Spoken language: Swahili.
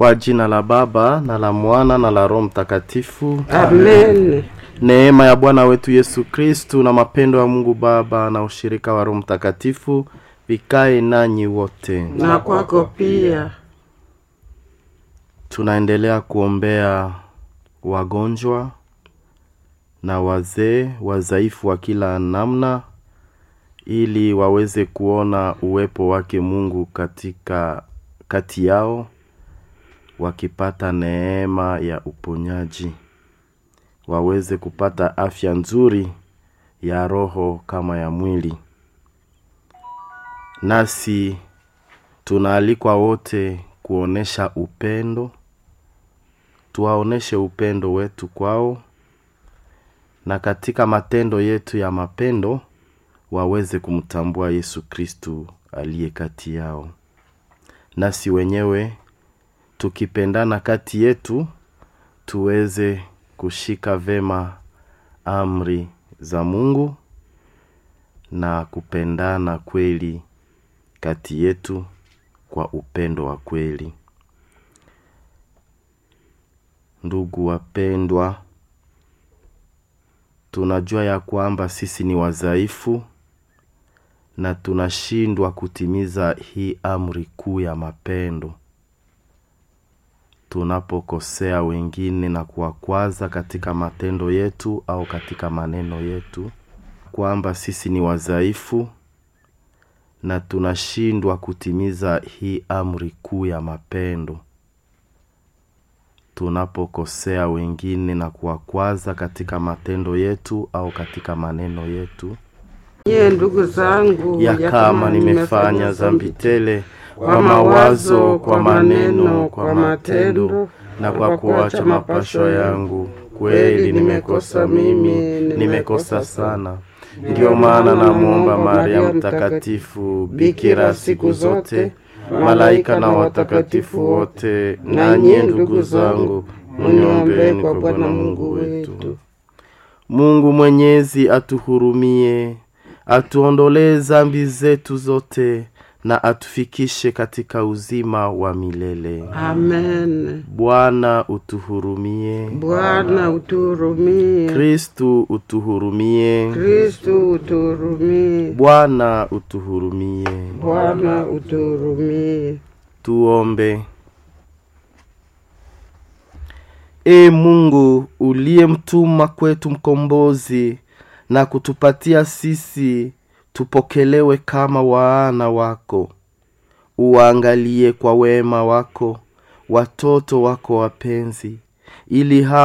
Kwa jina la Baba na la Mwana na la Roho Mtakatifu. Amen. Neema ya Bwana wetu Yesu Kristu na mapendo ya Mungu Baba na ushirika wa Roho Mtakatifu vikae nanyi wote. Na kwako pia. Tunaendelea kuombea wagonjwa na wazee wazaifu wa kila namna ili waweze kuona uwepo wake Mungu katika kati yao wakipata neema ya uponyaji waweze kupata afya nzuri ya roho kama ya mwili nasi tunaalikwa wote kuonesha upendo tuwaoneshe upendo wetu kwao na katika matendo yetu ya mapendo waweze kumtambua yesu kristu aliye kati yao nasi wenyewe tukipendana kati yetu tuweze kushika vema amri za mungu na kupendana kweli kati yetu kwa upendo wa kweli ndugu wapendwa tunajua ya kwamba sisi ni wadhaifu na tunashindwa kutimiza hii amri kuu ya mapendo tunapokosea wengine na kuwakwaza katika matendo yetu au katika maneno yetu kwamba sisi ni wadhaifu na tunashindwa kutimiza hii amri kuu ya mapendo tunapokosea wengine na kuwakwaza katika matendo yetu au katika maneno yetu Nyie ndugu zangu, ya kama nimefanya dhambi tele kwa mawazo kwa maneno kwa matendo na kwa kuacha mapasho yangu kweli nimekosa mimi nimekosa sana ndiyo maana namwomba maria mtakatifu bikira siku zote malaika na watakatifu wote nanye ndugu zangu muniombeni kwa bwana mungu wetu mungu mwenyezi atuhurumie atuondolee zambi zetu zote na atufikishe katika uzima wa milele Amen. bwana utuhurumie Bwana utuhurumie. kristu utuhurumie Kristu utuhurumie. bwana utuhurumie Bwana utuhurumie. tuombe e mungu uliyemtuma kwetu mkombozi na kutupatia sisi tupokelewe kama waana wako uwaangalie kwa wema wako watoto wako wapenzi ili ha